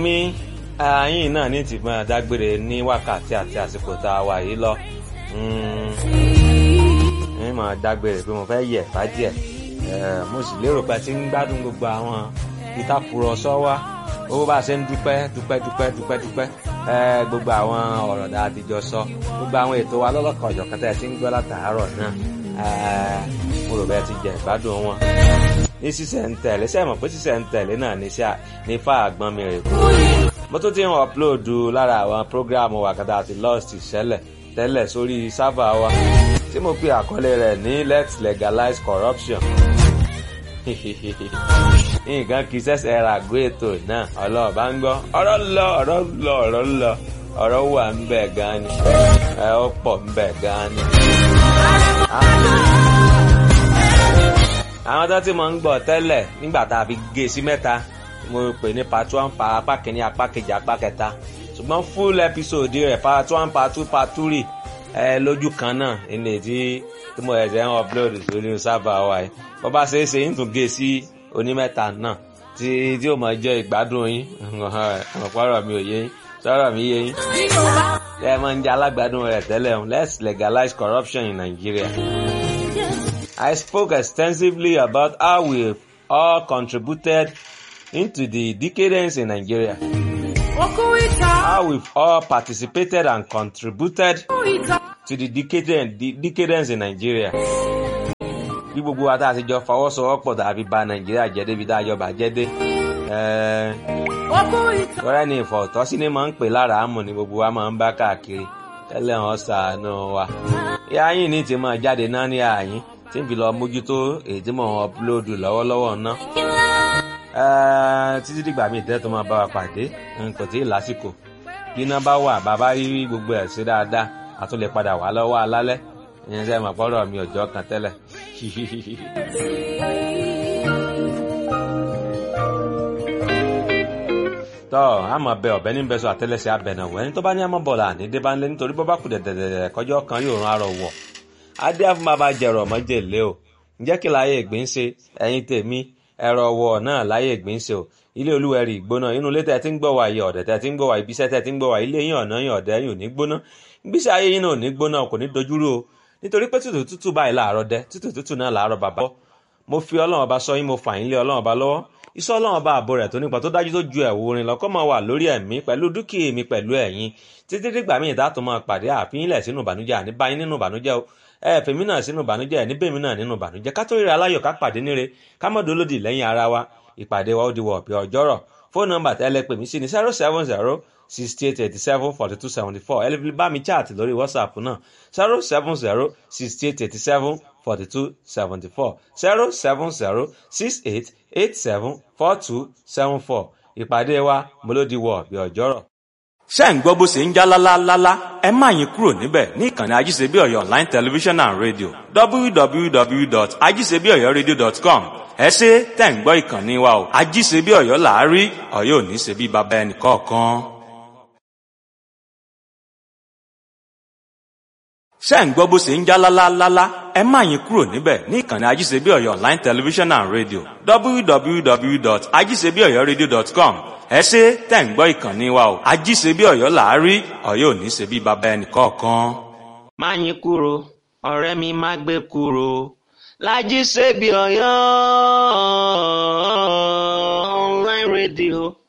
mi ààyìn náà ní ti máa dágbére ní wákàtí àti àsìkò tá a wà yìí lọ ní máa dágbére pé mo fẹ́ yẹ̀ bá díẹ̀ mo sì lérò pé tí ń gbádùn gbogbo àwọn ìtàkùrọ̀sọ wa owó bá a ṣe ń dúpẹ́ dúpẹ́ dúpẹ́ dúpẹ́ dúpẹ́ gbogbo àwọn ọ̀rọ̀ dáa ti jọ sọ gbogbo àwọn ètò wa lọ́lọ́kan ọ̀jọ̀kan tẹ́ ẹ ti ń gbọ́ látàárọ̀ náà mo rò bẹ́ẹ̀ ti jẹ ìgbádùn wọn. ní sísẹ̀ ń tẹ̀lé ṣe mọ̀ pé sísẹ̀ ń tẹ̀lé náà ní sá ní fà àgbọn mi rè kú. mo tún ti ń ọ̀pulóòdù lára àwọn prógráàmù wàkàtà àti lost ìṣẹ̀lẹ̀ tẹ́lẹ̀ sórí sáfà wa tí mo pe àkọlé rẹ̀ ní let's legalize corruption. nǹkan kì í ṣẹ̀ṣẹ̀ ra àgọ́ ètò náà ọlọ́ọ̀bá ń gbọ́ ọ̀rọ̀ lọ ọ̀rọ̀ lọ ọ̀rọ̀ lọ ọ̀rọ̀ wà ń bẹ̀ gan ni ẹ ó pọ̀ ń bẹ̀ gan ni. àwọn tó ti mọ̀ ń gbọ́ tẹ́lẹ̀ nígbà tá a fi gé sí mẹ́ta mo pè ní part one pa apá kìíní apá kejì apá kẹta ṣùgbọ́n full episode rẹ̀ part one part two part three ẹ lójú kan náà ilé tí tí mo ẹ̀sẹ̀ ń upload sórí sábà wa yìí bó bá ṣe é ṣe ń tún gé sí onímẹ́ta náà tí tí ó máa jẹ́ ìgbádùn yín ọ̀pọ̀rọ̀ mi ò yé yín sọ̀rọ̀ mi yé yín. ẹ máa ń jẹ́ alágbádùn rẹ̀ tẹ́lẹ̀ o let's legalize corruption in Nigeria. I spoke extensively about how we all contributed into the decadence in Nigeria. How we've all participated and contributed to the decadence, the decadence in Nigeria. Bí gbogbo wa tá a ti jọ fọwọ́sowọ́pọ̀ tàbí bà Nàìjíríà jẹ́ débi tá a jọ bàjẹ́ dé. Ọ̀rẹ́ ni ìfọ̀tọ́sí ni máa ń pè lára àmọ̀ ni gbogbo wa máa ń bá káàkiri. Tẹ́lẹ̀ wọn ṣàánú wa. Ìyá yín ní ti máa jáde náà ní àyín tí n fi lọ mójútó èyí tí mò ń ọpulóòdù lọ́wọ́lọ́wọ́ ná. títí dìgbà míì tẹ́ tó máa bá wa pàdé kò tí ì lásìkò bí iná bá wà bàbá rí gbogbo ẹ̀ sí dáadáa a tún lè padà wá lọ́wọ́ alálẹ́ ìyẹn sẹ́yìn mọ̀ pọ́nrọ̀ mi ọjọ́ kan tẹ́lẹ̀. tọ́ a máa bẹ ọ̀bẹ ní bẹ́sọ̀ àtẹ́lẹsẹ̀ abẹ̀nàwó ẹni tó bá ní àmọ́ bọ̀lá ní débánlé nítorí bọ́ bá kù dẹ̀dẹ̀dẹ̀ kọjọ́ kan yóò rán arọ wọ̀ adé fún bàbá jẹrọ mọ́jèlé o ǹjẹ́ kí láyé ìgbín ṣe ẹ̀yin tèmi ẹ̀rọ wọ̀ náà láyé ìgbín ṣe o ilé olúwẹ̀rí ìgbóná inú ilé tẹ̀ tí ń gbọ́ wà yìí ọ̀dẹ̀ tẹ̀ tí ń gbọ́ wà ibiṣẹ́ tẹ̀ tí ń gbọ́ wà ilé yín ọ̀nà yín ọ̀dẹ̀ yín ò ní gbóná gbíṣe ayé yín náà ò ní gbóná kò ní dojúrú o nítorí pé tútù tútù báyìí láàárọ̀ dẹ tútù tútù náà láàárọ̀ bàbá mo fi ọlọ́run ọba sọ yín mo fà yín lé ọlọ́run ọba lọ́wọ́ iṣẹ́ ọlọ́run ọba àbò rẹ̀ tó nípa tó dájú tó ju ẹ̀wù orin lọ́kọ́ máa wà lórí ẹ̀mí pẹ̀lú dúkìá mi pẹ̀lú ẹ̀yin títí dìgbà míì tá a tún máa pàdé àfihìnlẹ̀ sínú ìbànújẹ́ àní báyìí nínú ìbànújẹ́ o ẹ fèmí náà sínú ìbànújẹ́ ẹ níbèmí náà nínú ìbànújẹ́ ká tó ríra aláyọ̀ ká pàdé níre ká mọ̀ dolódì lẹ́yìn ara wa ìpàdé wa ó di wọ̀ ọ̀pẹ ọjọ́rọ̀ fóònù nọ́mbà tẹ́lẹ̀ pè mí sí ní zero seven zero sixty eight eighty seven forty two seventy four ẹ lè fi bá mi chat lórí whatsapp náà zero seven zero sixty eight eighty seven forty two seventy four zero seven zero six eight eight seven four two seven four ìpàdé wa mọ́lódì wọ̀ ọ̀pẹ ọjọ́rọ̀ ṣé ń gbọ́ bó ṣe ń já lálálálá ẹ má yín kúrò níbẹ̀ ní ìkànnì ajíṣebí ọ̀yọ́ online television and radio www.ajíṣebíọ̀yọ́radio.com ẹ ṣe tẹ̀ ń gbọ́ ìkànnì wa o ajíṣebí ọ̀yọ́ làárí ọ̀yọ́ ò ní ṣe bí baba ẹnì kọ̀ọ̀kan. ṣé ń gbọ́ bó ṣe ń já lálálálá ẹ má yín kúrò níbẹ̀ ní ìkànnì ajíṣebí ọ̀yọ́ online television and radio www.ajíṣebíọ̀yọ́radio.com ẹ ṣe tẹ̀ ń gbọ́ ìkànnì wa o ajíṣebí ọ̀yọ́ làárí ọ̀yọ́ ò ní ṣe bí baba ẹnì kọ̀ọ̀kan. má yín kúrò ọ̀rẹ́ mi má gbé kúrò lájíṣebí ọ̀yọ́ online radio.